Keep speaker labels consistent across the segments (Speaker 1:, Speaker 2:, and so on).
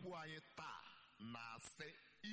Speaker 1: okwu anyị taa na-asị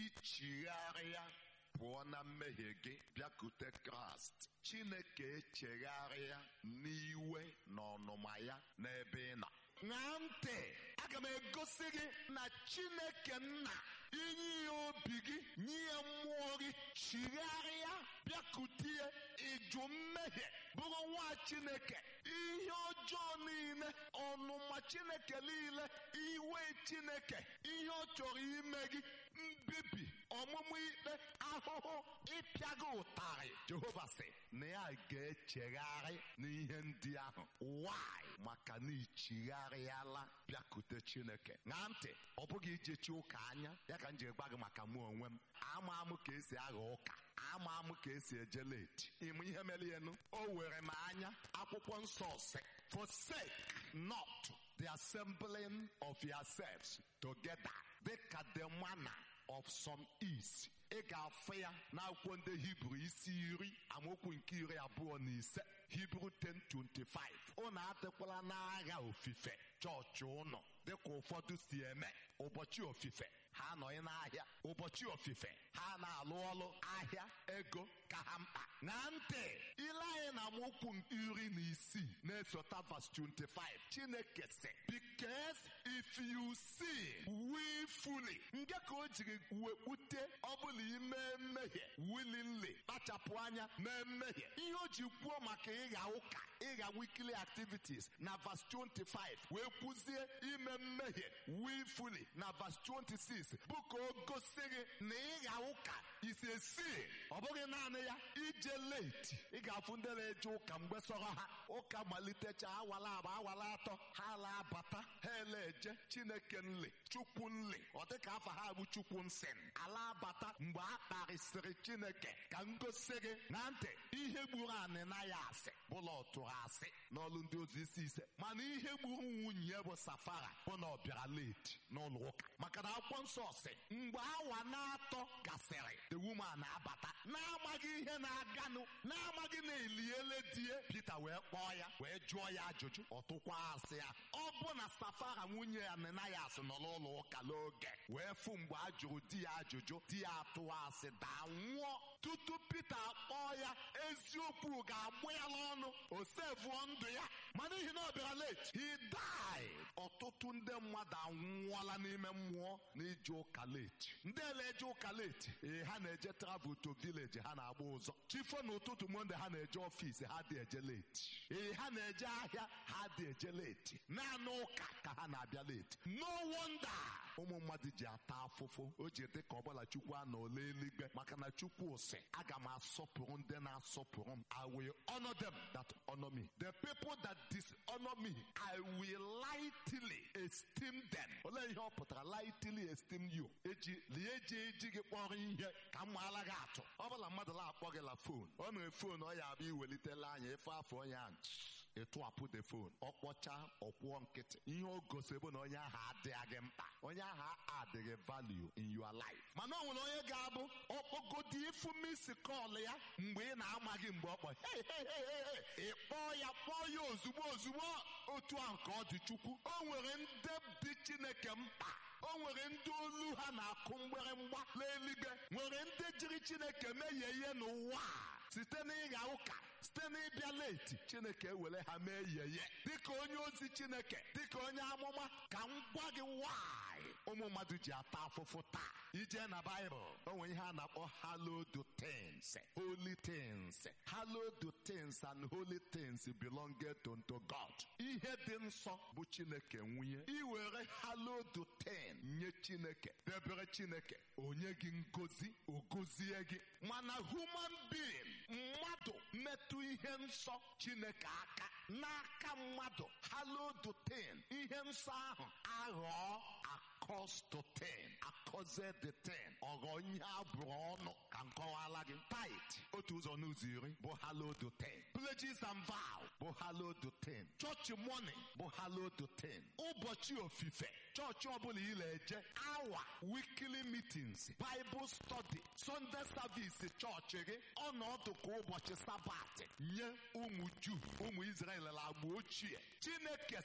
Speaker 1: ichigharịa pụọ na mmehie gị bịakute kraịst chineke echegharịa n'iwe na ọnụma ya n'ebe ị nọ ṅaa ntị aga m egosi gị na chineke nna inye ya obi gị nye ya mmụọ gị chigharịa bịakutie ịjụ mmehie bụrụ nwa chineke ihe ọjọọ niile ọnụma chineke niile iwe chineke ihe ọ chọrọ ime gị mbibi ọmụmụ ikpe ahụhụ ịpịa gị ụtarị jehova sị na ya ga-echegharị n'ihe ndị ahụ why maka na ichigharịala bịakute chineke ṅaa ntị ọ bụghị ijechi ụka anya ya ka m ji gwa gị maka mụ onwe m ama amụ ka esi agha ụka ama amụ ka esi eje leti ịmụ ihe mere enu o were m anya akwụkwọ nsọ sị forsake not the assembling of yourselves together dịka the manner of some is ị ga-afụ ya n'akwụkwọ ndị hibru isi iri amaokwu nke iri abụọ na ise hibru 10:25 ụnụ adịkwala n'agha ofufe chọọchị ụnọ dịka ụfọdụ si eme ụbọchị ofufe ha anọghị n'ahịa ụbọchị ofufe ha na-alụ ọlụ ahịa ego ka ha mkpa ṅaa ntị ile anyị na amaokwu iri na isii na-esota vas 25 chineke sị because if you sin willfully nke ka o jiri wekpute ọbụla ime mmehie willingly kpachapụ anya mee mmehie ihe o ji kwuo maka ịgha ụka ịgha weekly activities na vas 25 wee kwuzie ime mmehie willfully na vas 26 bụ ka o gosi gị na ịgha ụka isi esi ọ bụghị naanị ya ije late ị ga-afụ ndị na-eje ụka mgbe sọrọ ha ụka malitecha awala abụ awala atọ ha laa bata ha ele eje chineke nli chukwu nli ọ dịka afa ha bụ chukwu nsị ala abata mgbe a kparịsịrị chineke ka m gosi gị na ntị ihe gburu anị na ya asị bụla ọ tụrụ asị n'ọlụ ndị ozi isi ise mana ihe gburu nwunye bụ safara bụ na ọ bịara late n'ụlọ ụka maka na akwụkwọ nsọ sị mgbe awa na-atọ gasịrị the woman abata na-amaghị ihe na-aganụ na-amaghị na eliele die Pita wee kpọọ ya wee jụọ ya ajụjụ ọ tụkwa asị ya ọ bụ na safara nwunye ya Ananias nọ n'ụlọ ụka n'oge wee fụ mgbe a jụrụ di ya ajụjụ di ya atụwa asị daa nwụọ tutu Pita kpọọ ya eziokwu ga-agbụ ya n'ọnụ o sevuo ndụ ya ma n'ihi na ọ bịara late he died ọtụtụ ndị mmadụ anwụọla n'ime mmụọ n'ije ụka late ndị ele-eje ụka late ee ha na-eje travel to village ha na-agba ụzọ chifo n'ụtụtụ monde ha na-eje ọfịs ha dị eje late ee ha na-eje ahịa ha dị eje late naanị ụka ka ha na-abịa late no wonder ụmụ mmadụ ji ata afụfụ o ji dị ka ọbụla chukwu a n'ole eluigwe maka na chukwu sị aga m asọpụrụ ndị na-asọpụrụ m I will honor them that honor me the people that dishonor me I will lightly esteem them olee ihe ọ pụtara lightly esteem you eji lie eji eji gị kpọrọ ihe ka m maala gị atụ ọ bụla mmadụ na-akpọ gị la fon ọ mere fon ọ ya abịa iwelitela anya efe afọ onye ahụ ịtụapụ the phone ọ kpọcha ọkwụọ nkịtị ihe o gosi bụ na onye ahụ adịghị mkpa onye ahụ adịghị value in your life mana ọ nwere onye ga-abụ ọkpọgodi ịfụ misi kọl ya mgbe ị na-amaghị mgbe ọ kpọ hey hey hey hey hey ị kpọọ ya kpọọ ya ozugbo ozugbo otu ahụ ka ọ dị chukwu o nwere ndị dị chineke mkpa o nwere ndị olu ha na-akụ mgbịrịmgba n'eluigwe nwere ndị jiri chineke mehie ihe n'ụwa a site n'ịgha ụka site n'ịbịa leti chineke ewere ha mee yeye dịka onye ozi chineke dịka onye amụma ka m gwa gị nwanyị ụmụ mmadụ ji ata afụfụ taa ije na baịbụl o nwere ihe a na-akpọ hallowed things holy things hallowed things and holy things belong to God ihe dị nsọ bụ chineke nwunye iwere hallowed thing nye chineke debere chineke onye gị ngozi ogozie gị mana human being mmadụ metụ ihe nsọ chineke aka n'aka mmadụ hallowed thing ihe nsọ ahụ aghọọ accursed ten akọze the ten ọghọ ihe abụrụ ọnụ ka nkọwala gị tit otu ụzọ n'ụzọ iri bụ hallowed ten pledges and vow bụ hallowed ten chọọchị morning bụ hallowed ten ụbọchị ofufe chọọchị ọbụla ị na-eje awa weekly meetings bible study sunday service chọọchị gị ọnọdụ ka ụbọchị sabat nye ụmụ juu ụmụ israel na agba ochie chineke sị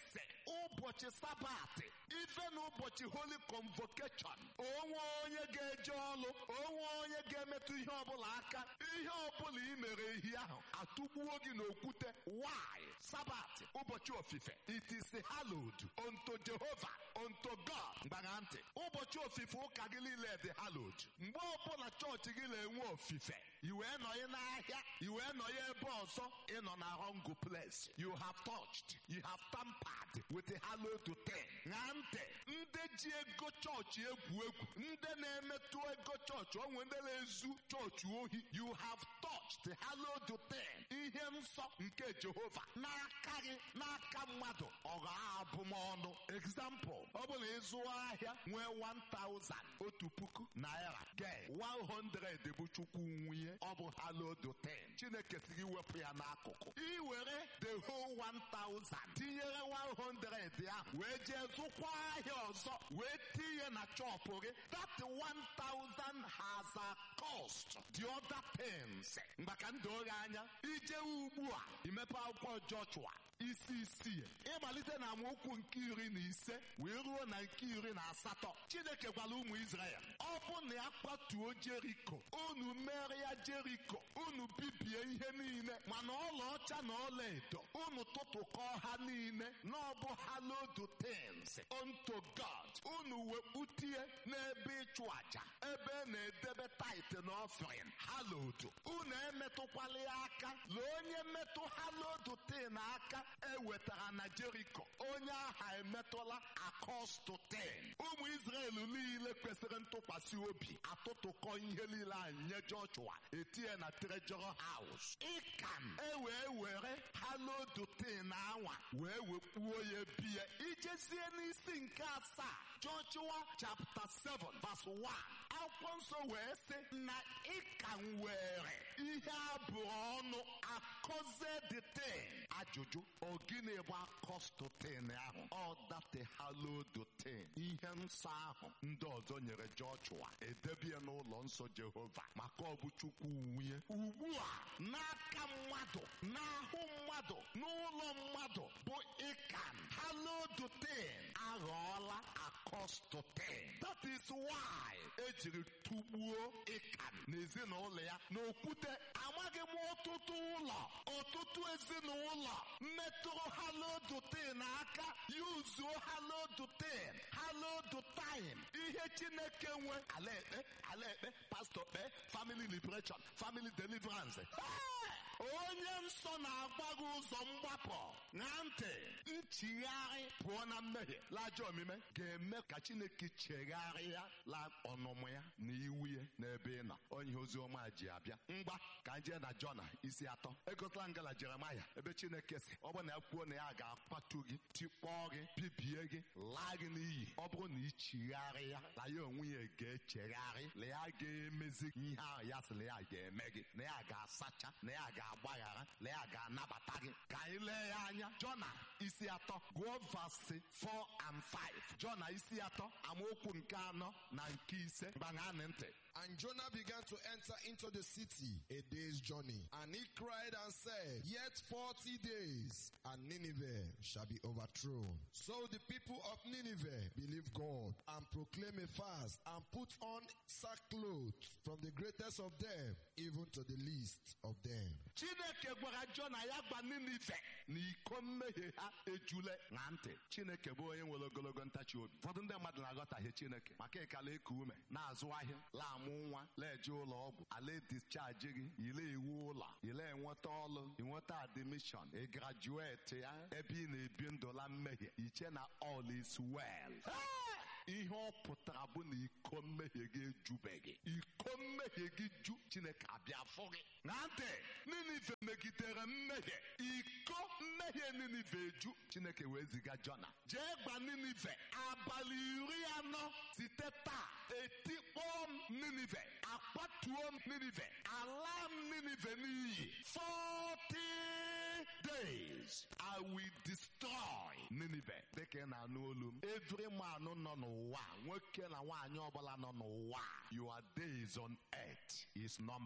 Speaker 1: ụbọchị sabatị ife na ụbọchị holy convocation onwe onye ga-eje ọlụ onwe onye ga-emetụ ihe ọbụla aka ihe ọbụla ị mere ehi ahụ atụgbuo gị n'okwute why sabatị ụbọchị ofufe it is hallowed unto Jehovah unto God gbara ntị ụbọchị ofufe ụka gị niile dị hallowed mgbe ọbụla chọọchị gị na-enwe ofufe i wee nọnye n'ahịa i wee nọnye ebe ọzọ ịnọ na wrong place you have touched you have tampered with the hallowed thing ṅaa ntị ndị ji ego chọọchị egwu egwu ndị na-emetụ ego chọọchị onwe ndị na-ezu chọọchị ohi you have touched the hallowed thing ihe nsọ nke Jehova n'aka gị n'aka mmadụ ọ ga-abụmọnụ example ọ bụrụ ịzụ ahịa nwee 1000 otu puku naira gee 100 bụ chukwu nwunye ọ bụ hallowed thing Chineke si gị wepụ ya n'akụkụ ị were the whole 1000 tinyere 100 ahụ wee jee zụkwa ahịa ọzọ wee tinye na chọpụ gị that 1000 has a cost the other things maka ndị oghe anya ije ugbu a imepe akwụkwọ Joshua isi isii ịmalite na amaokwu nke iri na ise wee ruo na nke iri na asatọ Chineke gwara ụmụ Izrel ọ bụ na ya kwatuo Jeriko unu mere ya Jeriko unu bibie ihe niile mana ọlaọcha na ọlaedo unu tụtụkọọ ha niile na ọ bụ hallowed things unto God unu wekputie n'ebe ịchụ aja ebe na-edebe tait na offering hallowed unu emetụkwala ya aka lee onye metụ hallowed thing aka ewetara na Jeriko onye aha emetụla akọstụ ten ụmụ Izrel niile kwesịrị ntụkwasị obi atụtụkọ ihe niile anyị nye Joshua etinye na trejọrọ haus ịkan ewee were hallowed ten anwa wee wekpuo ya bie ijezie n'isi nke asaa Joshua chapter 7 verse 1 akwụkwọ nsọ wee sị na ịkan were ihe abụọ ọnụ akọze the ten ajụjụ ọ gịnị bụ akọstụ ten ahụ ọ date hallowed ten ihe nsọ ahụ ndị ọzọ nyere Joshua edebie n'ụlọ nsọ Jehova maka ọ bụ Chukwu nwunye ugbu a n'aka mmadụ n'ahụ mmadụ n'ụlọ mmadụ bụ ịkan hallowed ten aghọọla akọstụ ten that is why ejiri tụgbuo ịkan n'ezinụlọ ya n'okwute amaghị m ọtụtụ ụlọ ọtụtụ ezinụlọ metụrụ hallowed ten aka yuzuo hallowed ten hallowed time ihe Chineke nwe ala ekpe ala ekpe pastọ kpe family liberation family deliverance onye nsọ na-agba gị ụzọ mgbapụ na ntị nchigharị pụọ na mmehie lajọ omume ga-eme ka Chineke chegharịa la ọnụmụ ya na iwu ya n'ebe ị nọ onye ozi ọma ji abịa ngwa ka anyị jee na Jona isi atọ egotala ngala Jeremaya ebe Chineke si ọ bụrụ na ya kwuo na ya ga-akwatu gị tikpọọ gị bibie gị laa gị n'iyi ọ bụrụ na ị chigharịa la ya onwe ya ga-echegharị la ya ga-emezi ihe ahụ ya sị na ya ga-eme gị na ya ga-asacha na ya ga-agbaghara na ya ga-anabata gị ka anyị lee ya anya Jona isi atọ gụọ vasi 4 and 5 Jona isi atọ amaokwu nke anọ na nke ise gbaṅanị ntị
Speaker 2: And Jonah began to enter into the city a day's journey. And he cried and said, Yet forty days, and Nineveh shall be overthrown. So the people of Nineveh believed God and proclaimed a fast and put on sackcloth from the greatest of them even to the least of them.
Speaker 1: Chineke gwara Jona ya gba Ninive na iko mmehie ha ejule na ntị Chineke bụ onye nwere ogologo ntachi obi ụfọdụ ndị mmadụ na-aghọtahie Chineke maka ịkala eku ume na-azụ ahịa laamụ nwa leje ụlọ ọgwụ ala discharge gị ile iwu ụlọ ile enweta ọlụ inweta admission ị grajueti ya ebe ị na-ebi ndụla mmehie iche na all is well ihe ọ pụtara bụ na iko mmehie gị ejubeghị iko mmehie gị ju Chineke abịa fụ gị na ntị Ninive megidere mmehie iko mmehie Ninive eju Chineke wee ziga Jona jee gba Ninive abalị iri anọ site taa etikpọọ m Ninive akpatuo m Ninive ala m Ninive n'iyi 40 days I will destroy Ninive dịka ị na-anụ olu m every man nọ n'ụwa nwoke na nwaanyị ọbụla nọ n'ụwa your days on earth is numbered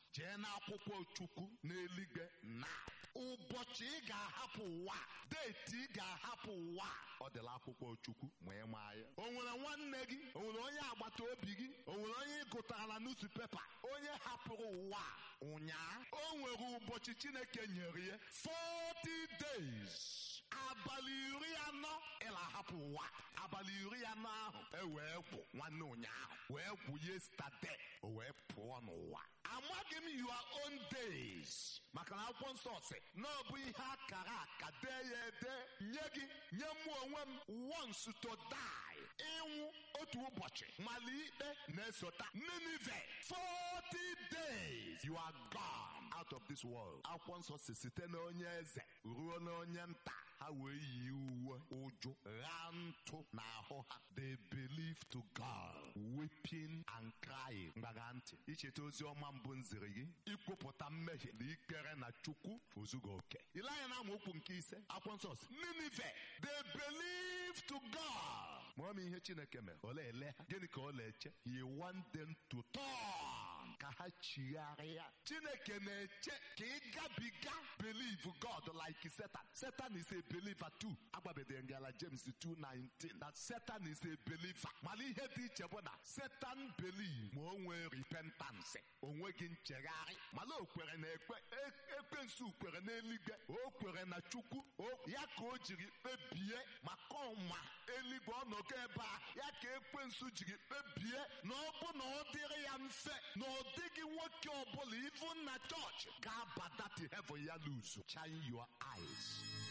Speaker 1: jee n'akwụkwọ chukwu n'eluigwe na ụbọchị ị ga-ahapụ ụwa deeti ị ga-ahapụ ụwa ọ dịla akwụkwọ chukwu ma ị maa ya o nwere nwanne gị o nwere onye agbata obi gị o nwere onye ị gụtara na newspaper onye hapụrụ ụwa ụnyaa o nwere ụbọchị chineke nyere ya 40 days abalị iri anọ ịla hapụ ụwa abalị iri anọ ahụ e wee kwụ nwanne ụnyaahụ wee kwụ yestade o wee pụọ n'ụwa amaghị m your own days maka na akwụkwọ nsọ si na ọ bụ ihe akara aka dee ya ede nye gị nye mụ onwe m once to die ịnwụ otu ụbọchị mali ikpe na-esota Ninive 40 days you are gone out of this world akwụkwọ nsọ si site na onye eze ruo na onye nta ha wee yi uwe ụjụ ghaa ntụ n'ahụ ha they believe to God weeping and crying mgbaga ntị icheta ozi ọma mbụ nziri gị ikwupụta mmehie na ikpere na chukwu ozugo oke ile anya na amaokwu nke ise akwụkwọ nsọ si Ninive they believe to God ma ọ ma ihe chineke mere ole ele ha gịnị ka ọ na-eche he want them to turn ka ha chigharịa chineke na-eche ka ị gabiga believe God like Satan Satan is a believer too agbabedere ngala James 2:19 that Satan is a believer mana ihe dị iche bụ na Satan believe ma o nwee repentance o nweghị nchegharị mana o kwere na ekpe ekwensu kwere n'eluigwe o kwere na chukwu ya ka o jiri kpebie maka ọma eluigwe ọnọgo ebe a ya ka ekwensu jiri kpebie na ọ bụ na ọ dịrị ya mfe na ọ dịghị nwoke ọbụla ivu na chọọchị ga-abata to heaven ya luzu shine your eyes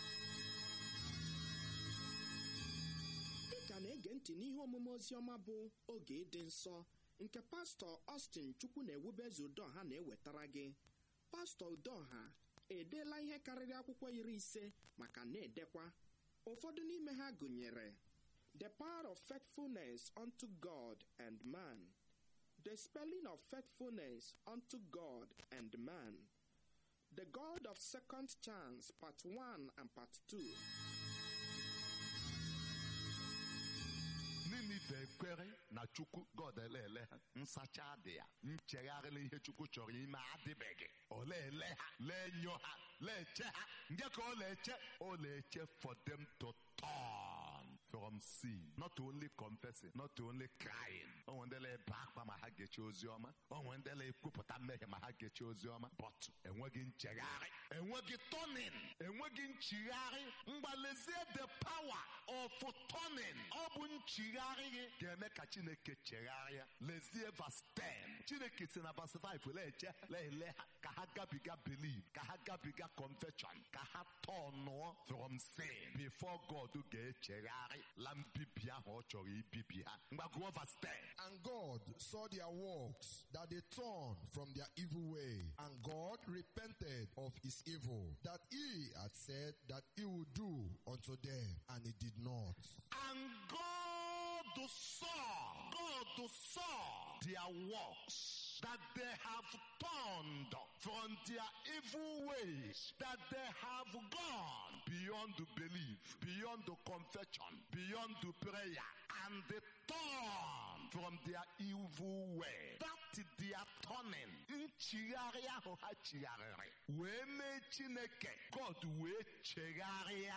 Speaker 3: ị ka na-ege ntị n'ihe omume oziọma bụ oge ịdị nsọ nke pastọ Austin Chukwu na-ewubeze Udoha na-ewetara gị pastọ Udoha edeela ihe karịrị akwụkwọ iri ise maka na-edekwa ụfọdụ n'ime ha gụnyere The Power of Faithfulness unto God and Man The Spelling of Faithfulness unto God and Man The God of Second Chance Part 1 and Part 2
Speaker 1: Ninive ekwere na chukwu God elele ha nsacha dị ya nchegharịla ihe chukwu chọrọ ime adịbeghị ọ na-ele ha lenyo ha leche ha nje ka ọ na-eche ọ na-eche for them to turn from sin not only confessing not only crying onwe ndị na-ebe akwa ma ha geche ozi ọma onwe ndị na-ekwupụta mmehie ma ha geche ozi ọma but enweghị nchegharị enweghị turning enweghị nchigharị mgbalezie the power of turning ọ bụ nchigharị gị ga-eme ka chineke chegharịa lezie verse 10 chineke si na verse 5 leche lele ha ka ha gabiga believe ka ha gabiga confession ka ha tọnụọ from sin before God ga-echegharị la mbibi ahụ ọ chọrọ ibibi ha mgbagụọ verse 10
Speaker 2: And God saw their works, that they turned from their evil way. And God repented of his evil, that he had said that he would do unto them, and he did not.
Speaker 1: And God saw, God saw their works, that they have turned from their evil ways, that they have gone beyond the belief, beyond the confession, beyond the prayer, and they turn from their evil way. That their turning, nchigharị ahụ ha chigharịrị, wee mee Chineke, God wee chegharịa